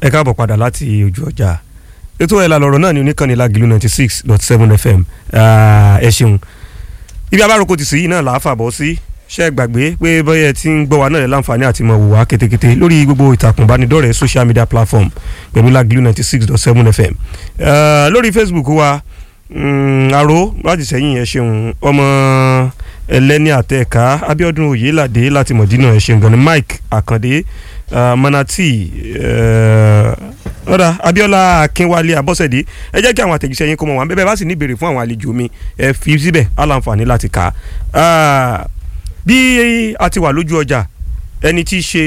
ẹ káàbọ̀ padà láti ojú ọjà ètò ẹ̀ lálọ́rọ̀ náà ní oníkànnì lágìlú ninety six dot seven fm ẹ ṣeun ibi abáròkọ ti sì yìí náà làá fàbọ̀ sí ṣe é gbàgbé pé bọ́yẹ̀ tí ń gbọ́ wa náà lè láǹfààní àti mọ̀ wò wá kétékété lórí gbogbo ìtàkùn ìbánidọ́rẹ̀ẹ́ social media platform pẹ̀lú lágìlú ninety six dot seven fm lórí facebook wa àrò láti sẹ́yìn ẹ ṣeun ọmọ ẹlẹ́ni àtẹ̀ká abíọ́dún oyèládé láti mọ̀dínà ẹ ṣeun gan ni mike àkàndé uh, manati ọ̀dà uh, abiola akínwálé abọ́sẹ̀dé ẹ jẹ́ kí àwọn àtẹ̀jíṣẹ́ yín kó mọ̀ wá bẹ́ẹ̀ bá sì ní ìbéèrè fún àwọn àlejò mi ẹ fi síbẹ̀ aláǹfààní láti kà á bí a ti wà lójú ọjà ẹni tí í ṣe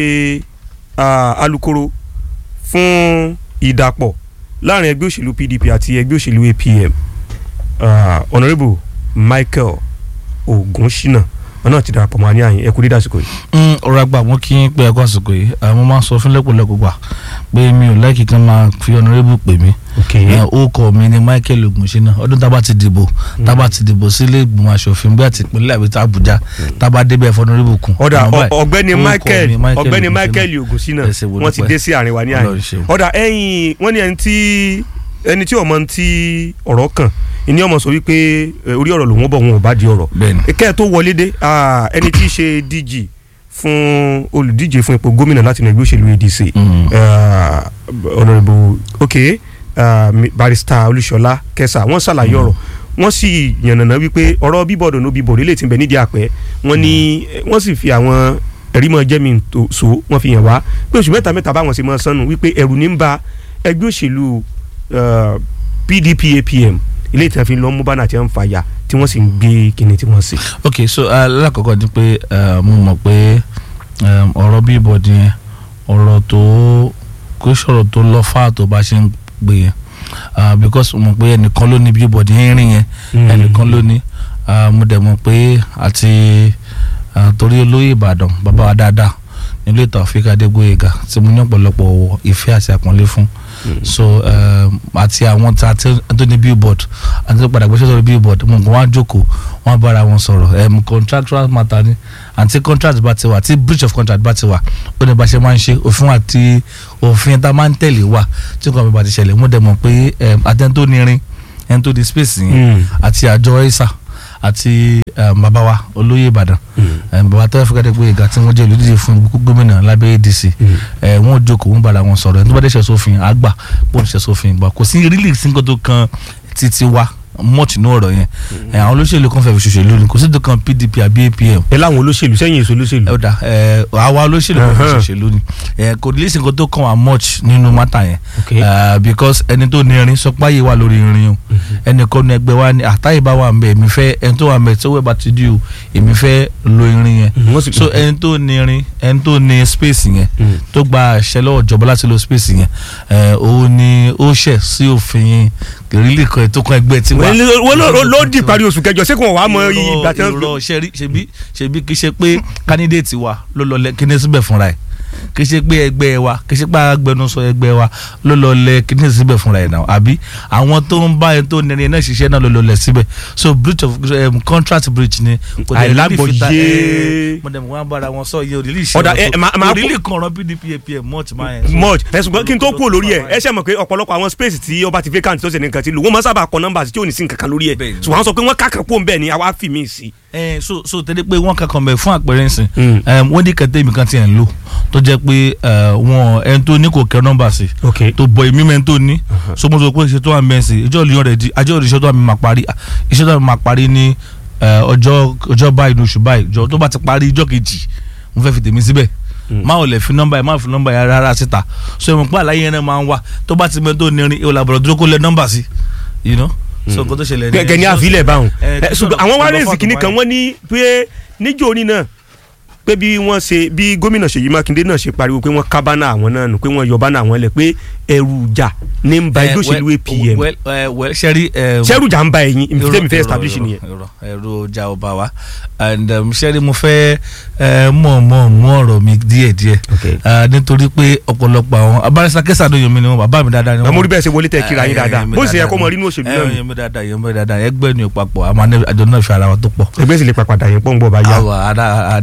alukoro fún ìdàpọ̀ láàrin ẹgbẹ́ òṣèlú pdp àti ẹgbẹ́ òṣèlú apm honourable michael ogunṣínà wọn náà ti darapọ̀ mọ́ àní àyìn ẹ kú dídá àsìkò yìí. ọ̀rọ̀ àgbà wọn kí n pé ẹ̀kọ́ àsìkò yìí mo máa ń sọ fún lẹ́kọ̀ọ́lẹ́kọ̀ọ́ gbà pé mi ò láìkí kan máa fi ọ̀nàrẹ́bù pè mí orúkọ mi ni Michael Ogunṣínà ọdún tá a bá ti dìbò tá a bá ti dìbò sílé ìgbìmọ̀ asòfin bí àti ìpínlẹ̀ àbí Àbújá tá a bá débẹ̀ fọ́nàrẹ́bù kún. ọ̀dà ọ̀gbẹ́ni Michael ọ̀gbẹ́ni Michael Ogunṣínà wọ́n ti dé sí àárín wa ní àyìn ọ̀dà ẹ̀yìn wọ́n ní ẹni tí ẹni tí ọmọ ti ọ̀rọ̀ kàn ìní ọmọ sọ wípé orí ọ̀rọ̀ lòun bọ̀ wọn ò bá di ọ̀rọ̀ kẹ́ ẹ̀ tó wọlé dé ẹni tí í ṣe DG fún olùdíje fún ipò gómìnà láti inú ẹgbẹ́ òṣèlú ADC honourable ok barrister Olúṣọlá Kẹsà wọ́n ṣàlàyé ọ̀rọ̀ wọ́n sì yànnàná wípé ọ̀rọ̀ bíbọ̀dọ̀ ní bíbọ̀dọ̀ lè ti bẹ̀ nídìí àpẹ́ wọ́n ní wọ́n sì fi àwọn ẹ̀rí mọ́ jẹ́mi so wọ́n fi hàn wá pé oṣù mẹ́ta mẹ́ta báwọn ṣe mọ́ sánú wípé ẹ̀rù ní ń ba ẹgbẹ́ òṣèlú PDP APM ilé ìtàn fi lọ mú bánà tí wọ́n ń fàyà tí wọ́n sì ń gbé kíni tí wọ́n sì. ok so alákọ̀ọ́kọ́ ni pé mo mọ̀ pé ọ̀rọ̀ bí ìbọ̀dì yẹn ọ̀rọ̀ tó kó sọ̀rọ̀ tó lọ fáà tó bá ṣe ń gbé yẹn because mo mọ̀ pé ẹnìkan ló ní bí ìbọ̀dì yẹn rìn yẹn ẹnìkan ló ní mo dẹ̀ mọ̀ pé àti torí olóyè Ìbàdàn bàbá wa dáadáa nílé ìtàn Áfíríkà Adégbóyèga tí mo ní ọ̀pọ̀lọpọ̀ ìfẹ́ àti àpọ́nlé fún so àti àwọn tí a tó ní billboard àti tó padà gbéṣẹ́ sọ̀rọ̀ billboard mo kàn wá jókòó wọ́n bára wọn sọ̀rọ̀ contractual matter ni àti contract bá ti wà àti breach of contract bá ti wà ó ní bá ṣe máa ń ṣe òfin àti òfin tá a máa ń tẹ̀lé wà tí nǹkan mi bá ti ṣẹlẹ̀ mo dẹ̀ mọ̀ pé àtẹni tó ní irin ẹni tó di space yẹn àti àjọ ẹ̀sà àti bàbá wa olóyè ìbàdàn bàbá tó fẹ́ kẹ́tẹ́ pé ìgbà tí wọ́n jẹ́ olùdíje fún gómìnà lábẹ́ adc wọ́n jókòó wọ́n bára wọn sọ̀rọ̀ ẹni tó bá dé ṣe sófin àgbà bó ń ṣe sófin ìgbà kò sí rílì sí nǹkan tó kan títí wa much ní ọ̀rọ̀ yẹn àwọn olóṣèlú kan fẹ́ẹ́ fi ṣòṣèlú ni kò sí dùkan pdp àbí apm. ẹ láwọn olóṣèlú sẹ́yìn èso olóṣèlú. ẹ ọ̀dà àwa olóṣèlú kan fi ṣòṣèlú ni kò ní lẹ́sìn kan tó kàn wá much nínú mátà yẹn because ẹni tó ní irin sọpá yìí wà lórí irin o ẹnì kan ní ẹgbẹ́ wa ní àtàyè bá wà mbẹ èmi fẹ́ ẹni tó wà mbẹ tí owó ẹ̀ bá ti di o èmi fẹ́ lo irin yẹn so ẹni tó ní irin ẹni tó ní space yẹn tó gba àṣẹ lọ́wọ́ ìjọba láti lo space yẹn òun ni ó ṣẹ̀ sí òfin kìrìlì kan ètò kan ẹgbẹ́ tiwa. wọ́n ló di parí oṣù kẹjọ ṣé kò wọ́n wá mọ ìgbà tí wọ́n. irọ́ ṣebí ṣebí ṣebí kì í ṣe pé kandidate wa ló lọ lẹ kíní síbẹ̀ fúnra ẹ̀ kì í ṣe pé ẹgbẹ́ wa kì í ṣe pé agbẹnusọ ẹgbẹ́ wa ló lọ lẹ kíní síbẹ̀ fúnra ẹ̀ náà àbí àwọn tó ń bá ẹni tó nẹni náà ṣiṣẹ́ náà ló lọ lẹ síbẹ̀ so breach of um, contract breach ni. àìlágbọ̀jẹ́ mo dẹ̀ mọ̀ wọ́n bára wọn sọ iye òrìlì ìṣẹ́ òrìlì kan rán pdp apm much máa yẹn. much ẹ̀sùn kí n tó kú lórí ẹ̀ ẹ ṣe mọ̀ pé ọ̀pọ̀lọpọ̀ àwọn space tí ọba ti vacant tó ṣe ní nǹkan ti lò wọ́n máa sábà kọ nọ́mbà tí ò ní sí nǹkan kan lórí ẹ̀ ṣùgbọ́n wọ́n sọ pé wọ́n kàkàn kó ń bẹ̀ ni àwa fi mí sí. ẹ so so tẹ́lẹ̀ pé wọ́n kankan bẹ̀ fún àpẹẹrẹ ńsìn wọ́n ní kẹtẹ́ mi kan ti ẹ̀ ń lò tó jẹ́ pé wọn ẹni tó ní kò kẹ́ nọ́mbà sí tó bọ̀ èmi mẹ́ni tó ní so mo sọ pé iṣẹ́ tó wà mẹ́rin sí ìjọ ìlú rẹ̀ di àjọ iṣẹ́ tó wà mí máa parí iṣẹ́ tó wà mí máa parí ní ọjọ́ ọjọ́ báyìí ní oṣù báyìí jọ tó bá ti parí ìjọ kejì mo fẹ́ fi tèmi síbẹ̀ máa ò lè fi nọ́mbà yẹn máa fi nọ́mbà yẹn rárá síta so ìmọ̀ pé àlàyé yẹn náà máa ń wá tó bá ti mẹ́ tó nírin ìwòlà àbọ̀rọ̀ dúró kó lẹ nọ́mbà sí you know so nǹkan tó ṣẹlẹ̀ ní. gẹ́gẹ́ ní àfilẹ̀ báwọn ṣùgbọ́n àwọn wá rèézì kìíní kan wọ́n ní pé níjó oní náà pé bí wọ́n ṣe bí gómìnà Ṣèyí Mákindé náà ṣe pariwo pé wọ́n ká bánà àwọn náà nù pé wọ́n yọ bánà àwọn lẹ̀ pé ẹrù ìjà ní ń ba ẹgbẹ́ òṣèlú APM sẹ́rí sẹ́rù ìjà ń ba ẹ̀yìn ìfitẹ́mi fẹ́ establish nìyẹn. ẹrù ìjà ọba wa and sẹ́rí mo fẹ́ mọ̀ mọ̀ mú ọ̀rọ̀ mi díẹ̀díẹ̀ nítorí pé ọ̀pọ̀lọpọ̀ àwọn abárísà kẹsà ló yàn mí ni wọn bàbá mi dáadáa ni wọn. àmọ́ orí bẹ́ẹ̀ ṣe wọlé tẹ̀ kíra yín dáadáa bó ṣe yẹ kó mọ rí inú òṣèlú náà. yẹn mi dáadáa yẹn mi dáadáa ẹgbẹ́ ni òpapọ̀ àmọ́ àjọ náà fi ara wọn tó pọ̀. ẹgbẹ́ sì lè papàdà yẹn pọ̀ ń bọ̀ bá yá. àwọ̀ àdínpàgbọ̀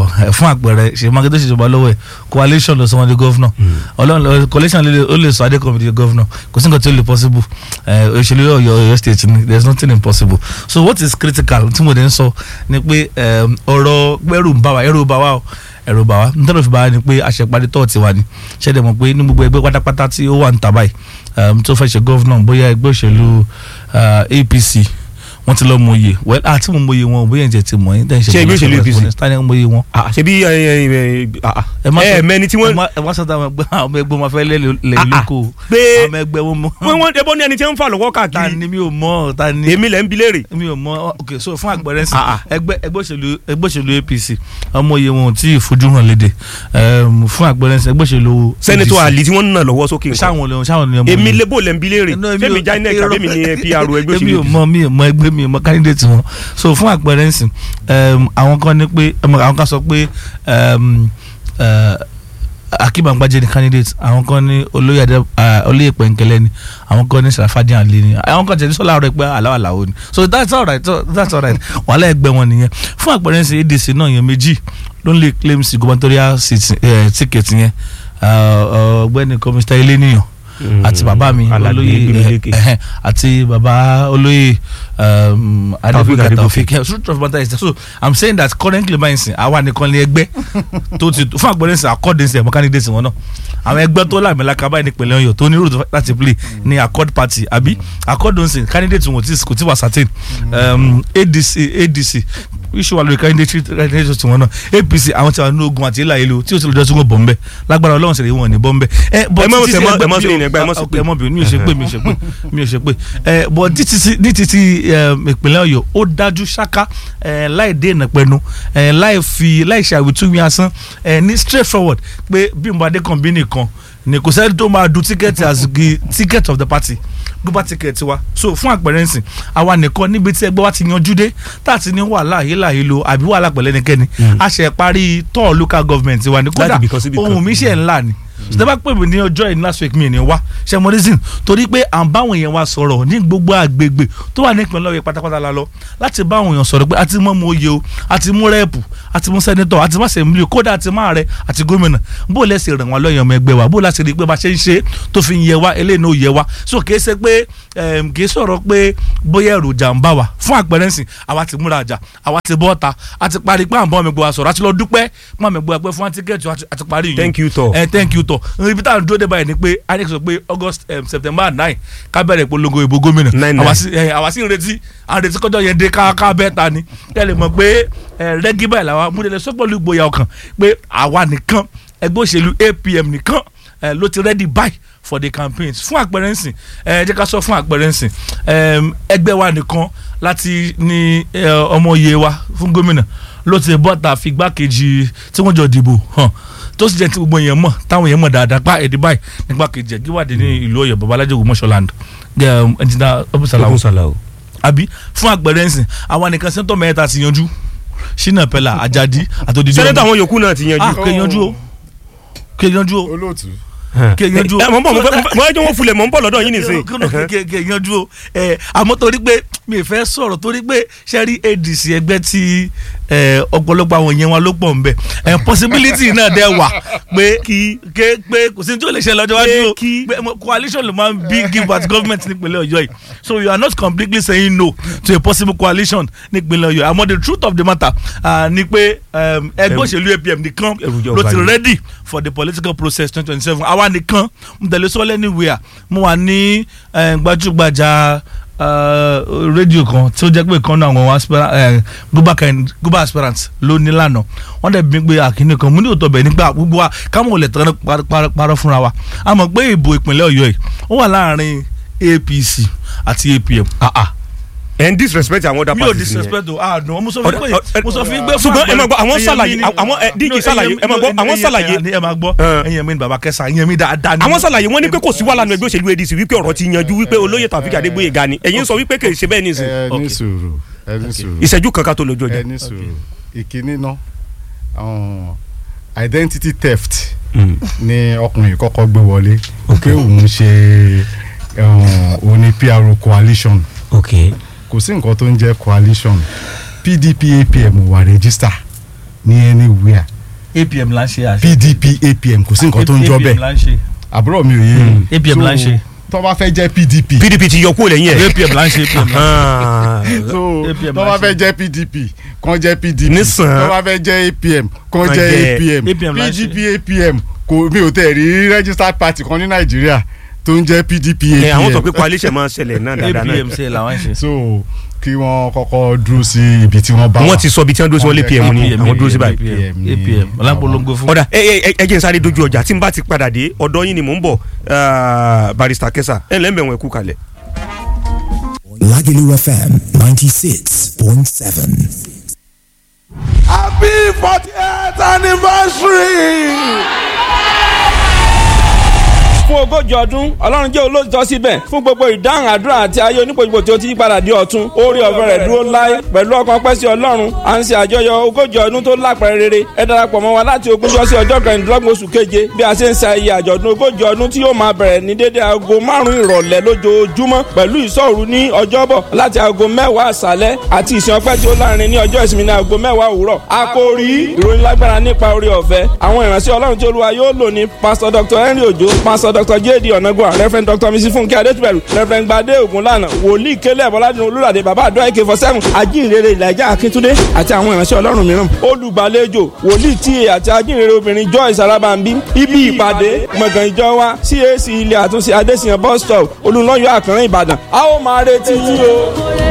ẹ, fún àpẹẹrẹ ṣe mákindé ṣèjọba lọ́wọ́ ẹ̀ coalition lọ sọ wọn di governor ọlọ́run lọ coalition lè ó lè sọ adékọ̀mí di governor kò sí nǹkan tí ó lè possible ẹ, òṣèlú ọ̀yọ́ ọ̀yọ́ state ni there is nothing impossible so what is critical tí mo dé ń sọ ni pé ẹm, ọ̀rọ̀ ẹrù ń bá wa ẹrù ń bá wa o ẹrù ń bá wa nítorí fi bá wa ni pé àṣẹparí tọ́ọ̀tì wa ni ṣẹ́dẹ̀ mọ̀ pé ní gbogbo ẹgbẹ́ pátápátá tí ó wà ń tà báyìí ẹm, tó fẹ́ ṣe governor bóyá ẹgbẹ́ òṣèlú ah, APC wọ́n ti lọ mọ iye well àti mo mọ iye wọn bóyá ǹjẹ́ ti mọ̀ yín tẹ́ ń ṣe Ṣé ẹgbẹ́ òṣèlú APC? tani mo iye wọn. Ah, ṣebí ẹ ẹ ẹ ah, ẹ má ẹ sọ- mẹni tí ẹ wọ́n má- ẹ má sọ táwọn ẹgbẹ́ àwọn ẹgbẹ́ wọn fẹ́ lé lé Ah, ah. lóko pé àwọn ẹgbẹ́ wọn mọ wọ́n wọ́n ẹbọ ní ẹni tí ń fà lọ́wọ́ ta káàkiri ni mi ò mọ̀ ta ni èmi lẹ́ ń bi léèrè. mi ò mọ̀ ok so fún àgbẹ̀rẹ̀ sí Ah, ah. ẹgbẹ́ ẹgbẹ́ òṣèlú ẹgbẹ́ òṣèlú APC ọmọ iye wọn ò tí ì fojú hàn léde Ẹm, fún àgbẹ̀rẹ̀ sí ẹgbẹ́ òṣèlú sẹ́nitọ́ ADC. àlì tí wọ́n ń nà lọ́wọ́ sókè nǹkan. sáwọn olè sáwọn olè ọmọ èmi iye. lébò lẹ́ ń bi léèrè No, èmi sẹ́mi ò- jainek irọ́- tàbí mi ní PR ẹgbẹ́ èmi ò òṣèlú. mọ̀ mi ò mọ̀ ẹgbẹ́ mi ò mọ̀ candidate wọn so fún àpẹẹrẹ ńsìn um, àwọn kan ní pé um, àwọn kan sọ pé um, uh, akínbàngbàjẹ ni candidate àwọn kan ní olóyè adé uh, olóyè pẹ̀nkẹ́lẹ́ ni àwọn kan ní sàràfàdé àlè ni àwọn kan tẹ̀lé sọ́lá rẹ̀ pé aláwọ̀ aláwọ̀ ni so that's all right so that's all right wàhálà ẹgbẹ́ wọn nìyẹn fún àpẹẹrẹ ńsìn ADC náà yẹn méjì ló ń lè claim sí gubernatorial seat, eh, ticket yẹn uh, ọ̀gbẹ́ni kọ́mísítà eléníyàn àti bàbá mi Aládé olóyè Gbémilékè. ẹhẹn, àti bàbá olóyè um, Taofeek adébíkà Adégòkè. taofik yeah, so truth of matter is that so i'm saying that currently báyìí sìn àwa nìkan ní ẹgbẹ́ tó ti fún àgbẹ̀rẹ̀ sìn accord sìn ẹ̀mọ́ candidate wọn náà àwọn ẹgbẹ́ tó làmìlaka báyìí nípìnlẹ̀ ọ̀yọ́ tó ní road láti play ní accord party àbí accord sìn candidate wọn tí kò tí wà certain um, adc adc iṣu wa lórí candidate candidate tiwọn náà apc àwọn tí wọn ní ogun àti ilà ìlú tí ó ti lọ jọ sí wọn bọ̀ nbẹ lágbára ọlọ́run sì lè wọn ní bọ́ nbẹ. ẹ Ẹ má ṣe- ẹ má- ẹ má ṣe ìyẹn gbá, ẹ má ṣe pé. ẹ mọ̀ bí mi ò ṣe pé mi ò ṣe pé mi ò ṣe pé ẹ bọ̀ ní títí ní títí um, ìpínlẹ̀ ọ̀yọ́ ó dájú ṣáká ẹ, láì dé ìnàpẹ̀nu ẹ, láì fi láì ṣe àwítúwí asán ẹ, ní straight forward pé Bímbọ́ Adékànbí nìkan ni kò sẹ́ni tó máa du tíkẹ́ẹ̀tì as the ticket of the party gbogbo tíkẹ́ẹ̀tì wa so fún àpẹẹrẹ nsìn àwa nìkan níbi tí ẹgbẹ́ wa ti yanjú dé tá a ti ní wàhálà yìlá yìí lo àbí wàhálà pẹ̀lẹ́ nìkẹ́ni a ṣe parí tọ́ọ̀ local government wa ní kódà Láti ibìkan sí ibìkan. ohun mi ṣe ńlá ni ṣùgbọ́n bá pè mí ní ọjọ́ yìí last week mi ní wá ṣe mo reason torí pé à ń báwọn èèyàn wa sọ̀rọ̀ ní gbogbo àgbègbè tó wà ní ìpínlẹ̀ Ọ̀yọ́ pátápátá la lọ láti bá àwọn èèyàn sọ̀rọ̀ pé a ti mọ́ mu oyè o a ti mú rẹ́ẹ̀pù a ti mú sẹ́nitọ̀ a ti má sẹ́mílì kódà a ti má rẹ àti gómìnà bó lẹ́sẹ̀ ràn wọ́n lọ́yàn ọmọ ẹgbẹ́ wa bó láti rí i pé bá ṣe ń ṣe tó fi ń yẹ wa eléyìí náà ó yẹ wa so kì í ṣe pé em, kì í sọ̀rọ̀ pé bóyá èròjà ń bá wa fún àpẹẹrẹ ńsìn àwa ti múra àjà àwa ti bọ́ ọ̀ta a ti parí pé à ń bọ́ ọmọ ẹgbẹ́ wa sọ̀rọ̀ àti lọ dúpẹ́ pé àmọ́ ẹgbẹ́ wa pé fún wa tíkẹ́ẹ̀tì wa àti parí yìí thank you tọ. ẹ thank you tọ ibi tá à ń dúró dé báyìí ni pé inec sọ pé august um, september nine ká bẹ̀rẹ̀ ìpolongo ìbò gómìnà Nine, nine. àwa sì ẹ, àwa sì ń retí à ń retí kọjọ yẹn dé ká ká bẹ́ẹ̀ ta ni kẹ́ ẹ lè mọ̀ pé ẹ, rẹ́gí báyìí làwa múlẹ̀ sọ́pọ̀lù ìgboyà ọkàn pé àwa nìkan ẹgbẹ́ òṣèlú apm nìkan ẹ, ló ti ready buy for the campaigns fún àpẹẹrẹ ńsìn ẹ jẹ́ ká sọ fún àpẹẹrẹ ńsìn ẹm, ẹgbẹ́ wa nìkan láti ní ẹ, ọmọ iye wa fún gómìnà ló ti bọ́ta fi gbákejì tí wọ́n jọ dìbò hàn tó sì jẹ́ tí gbogbo èèyàn mọ̀ táwọn èèyàn mọ̀ dáadáa pa ẹ̀dí báyìí nípa kejì ẹ̀ gíwádìí ní ìlú ọ̀yọ́ babalájẹ́ ògbómọ̀ṣọ́land ẹ̀jìnà ọ̀bùsàlà Ọkùn sàlà o. àbí fún àpẹẹrẹ ńsìn àwọn nìkan sẹ́ńtọ̀ mẹ́ta ti yanjú ṣínà pẹ̀lá àjàdí àtòdìdí sẹ́nẹ́tọ̀ àwọn yòókù náà ti ah yanjú. kè yanjú o kè yanjú o olóòtú kè yanjú o ẹ mọ̀ ń bọ̀ mo fẹ́ mo fẹ́ jẹ́ wọ́n fulẹ̀ mọ̀ ń bọ̀ lọ́dọ̀ yín nìsín. kè kè yanjú o ẹ àmọ́ torí pé mi ì fẹ́ sọ̀rọ̀ torí pé sẹ́rí adc ẹgbẹ́ tí ẹ, ọ̀pọ̀lọpọ̀ àwọn yẹn wọn ló pọ̀ nbẹ ẹ possibility náà dẹ̀ wà pé kí ké pé kò sí ní tí ó lè ṣe lọ́jọ́ wájú o Pé kí- pé mo- coalition ló máa ń bí give at government nípínlẹ̀ ọ̀yọ́ yìí so you are not completely saying no to a possible coalition nípínlẹ̀ ọ̀yọ́ àmọ́ the truth of the matter ah, ni pé um, ẹgbẹ́ Ẹrù- òṣèlú apm nìkan ẹrù jọ ló ti balẹ̀. ready for the political process twenty twenty seven àwa nìkan mo tẹ̀lé sọ́lẹ̀ anywhere mo wà ní eh, gbajúgbajà eh, rédíò kan tí ó jẹ́ pé kan náà àwọn aspirant eh, global kind- global aspirants ló ní lánàá wọ́n dẹ̀ bí pé àkíní kan mo ní òótọ́ bẹ̀ nígbà gbogbo wa káwọn ò lè tán par- par- parọ́ fúnra wa a mọ̀ pé ìbò ìpínlẹ̀ ọ̀yọ́ yìí ó wà láàrin apc àti apm Ah, ah. ẹ ń disrespect àwọn other mi ò parties nìyẹn. disrespect o ah no mo sọ fún Ọ̀dà- yín pé mo sọ fún yín pé ṣùgbọ́n ẹ máa gbọ́, àwọn ẹ̀yin ṣàlàyé- mi ni- àwọn, ẹ, DG No, ṣàlàyé, ẹ̀yin- ẹ máa gbọ́, no, àwọn ẹ̀yin- ṣàlàyé. ẹ̀yin- ẹ máa gbọ́ Ẹ. ẹ̀yin mi ni bàbá kẹsà ẹ̀yin mi dáadáa ni. àwọn ṣàlàyé wọn ní pé kò sí wàhálà nínú ẹgbẹ́ òṣèlú adc wípé ọ̀rọ̀ ti yanjú wípé olóyè Taofeek Adégbóyèga ni ẹ̀yin sọ wípé kì í ṣe bẹ́ẹ̀ nìsín. ẹ Okay. ní sùúrù ẹ ní sùúrù ìṣẹ́jú kankan tó lójú ẹ ọjà. ní sùúrù ìkíní náà um, identity theft ni ọkùnrin kọ́kọ́ gbé wọlé pé òun ṣe um, òun ni PRO coalition ok kò sí nǹkan tó ń jẹ́ coalition PDP APM wà register ní anywhere apm là ń ṣe àṣẹ pdp apm kò sí nǹkan tó ń jọ apm bẹ́ẹ̀ là ń ṣe àbúrò mi ò yé apm là ń ṣe tó bá fẹ́ jẹ́ pdp pdp ti yọ kúrò lẹ́yìn ẹ̀. apm là ń ṣe apm là ń ṣe. Ah. so APM tó bá láṣẹ. fẹ́ jẹ́ pdp kàn jẹ́ pdp Nísàn. tó bá fẹ́ jẹ́ apm kàn Kàn jẹ́ jẹ́ apm APM láṣẹ. pdp apm kò mi ò tẹ̀ rí registered party kan ní nàìjíríà tó ń jẹ́ pdp ẹ àwọn sọ apm pé coalition máa ń ṣẹlẹ̀ náà dáadáa náà. apm ṣe làwọn ń ṣe. so kí wọ́n kọ́kọ́ dúró sí ibi tí wọ́n bá wọ́n ti sọ ibi tí wọ́n dúró sí wọn lé pm ní APM, àwọn dúró sí báyìí. apm apm ọlápolongo fún. ọ̀dà ẹ ẹ ẹ jẹ́ n sáré dojú ọjà tí n bá ti padà dé ọ̀dọ̀ yín ni mò ń bọ̀ ah, barista kẹsà ẹ lẹ́m̀bẹ̀ wọn ẹ̀kú kalẹ̀. Lagelu FM 96.7. Happy 48th anniversary! fún ogójì ọdún ọlọ́run jẹ́ olóòtọ́ síbẹ̀ fún gbogbo ìdáhùn àdúrà àti ayé onípojúpo tí ó ti yí padà di ọ̀tun orí ọ̀fẹ́ rẹ̀ dúró láé pẹ̀lú ọkàn pẹ́ sí ọlọ́run à ń ṣe àjọyọ̀ ogójì ọdún tó lápẹ̀rẹ̀ rere ẹ darapọ̀ mọ́ wa láti ogúnjọ́ sí ọjọ́ kẹrìndínlọ́gbọ̀n oṣù keje bí a ṣe ń ṣe ayẹyẹ àjọ̀dún ogójì ọdún tí yóò máa bẹ̀rẹ̀ ní dédé aago márùn-ún ìrọ̀lẹ́ lójoojúmọ́ pẹ̀lú ìṣọ́òru ní ọjọ́bọ̀ láti aago mẹ́wàá àṣálẹ́ àti ìsìn ọpẹ́ tí ó láàrin ní ọjọ́ ìsinmi ní aago mẹ́wàá òwúrọ̀ àkòrí ìròyìn lágbára nípa orí ọ̀fẹ́ àwọn ìránṣẹ́ ọlọ́run tí olúwa yóò lò ní pásítọ̀ dr henry ojo pásítọ̀ dr jd ọ̀nàgbọ́n reverend dr mrs funke adétúbẹ̀rù reverend gbadé ògúnlànà wòlíì kélé bọ́ládùn olúràdé bàbá àdó àìkè fọ́sẹ́mù ajínrere ìlàjà akíntúndé àti àwọn ìránṣẹ́ ọlọ́run mìíràn olùgbàlejò wòlíì tíye àti ajínrere obìnrin joyce arabambi ibi ìpàdé gbọ̀ngàn ìjọ wa cac ilé àtúnṣe adésìyàn bus stop olùlọ́yọ̀ àkànrán ìbàdàn a ó máa retí yín o.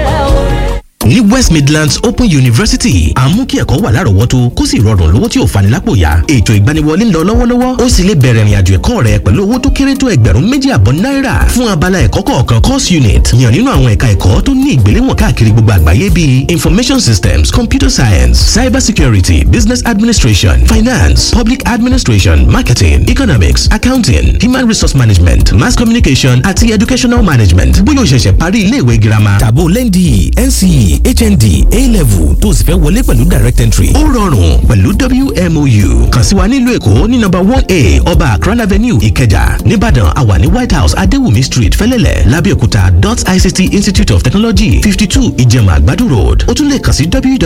ní west midlands open university à ń mú kí ẹ̀kọ́ wà lárọ̀ọ́wọ́tó kó sì rọrùn lówó tí ò fani lápò yá ètò ìgbaniwọlé ń lọ lọ́wọ́lọ́wọ́ ó sì lè bẹ̀rẹ̀ ìrìnàjò ẹ̀kọ́ rẹ pẹ̀lú owó tó kéré tó ẹgbẹ̀rún méjì àbọ̀ náírà fún abala ẹ̀kọ́ kọ̀ọ̀kan course unit yàn nínú àwọn ẹ̀ka ẹ̀kọ́ tó ní ìgbéléwọ̀n káàkiri gbogbo àgbáyé bíi information systems computer science cyber security business administration finance public administration marketing economics accounting human resource management mass communication àti educational management bóyá o ṣẹ̀ṣẹ̀ parí iléèwé girama Tàbó lẹ́ndì NCE HND A-level tó o sì fẹ́ wọlé pẹ̀lú direct entry. ó rọrùn pẹ̀lú WMOU kàn sí wa nílùú èkó ní nọ́mbà one a ọba akran avenue ìkẹjà nìbàdàn àwa ní white house adéwùmí street fẹlẹ́lẹ̀ lábẹ́òkúta dot ict institute of technology fifty two ìjẹ̀mà àgbàdo road ó tún lè kàn sí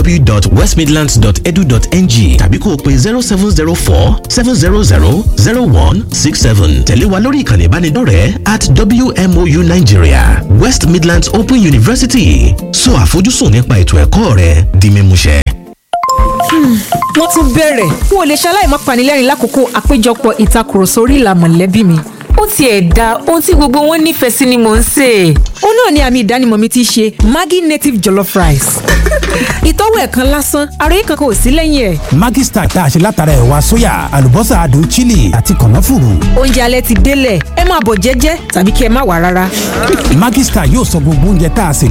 www.westmidlands.edu.ng tàbí kó o pe zero seven zero four seven zero zero zero one six seven tẹ̀lé wa lórí ìkànnì ìbánidọ́rẹ̀ẹ́ at WMOU Nigeria West Midlands Open University sọ àfojúsùn nípa ètò ẹ̀kọ́ rẹ di mímúṣẹ. wọ́n tún bẹ̀rẹ̀ n ò lè ṣaláì má panilẹ́rìn lákòókò àpéjọpọ̀ ìtakùrọ̀sọ orí ìlà mọ̀lẹ́bí mi ó tiẹ̀ da ohun tí gbogbo wọn nífẹ̀ẹ́ sí ni mò ń sè é. ó náà ni àmì ìdánimọ̀ mi ti ṣe Maggi native jollof rice ìtọ́wò ẹ̀ kan lásán ara yìí kankan ò sí lẹ́yìn ẹ̀. Maggi Star tá a ṣe látara ẹ̀wà sóyà àlùbọ́sà adùn chili àti kànáfùrù. oúnjẹ alẹ́ ti délẹ̀ ẹ máa bọ̀ jẹ́jẹ́ tàbí kí ẹ má wà rárá. Maggi Star yóò sọ gbogbo oúnjẹ tá a sè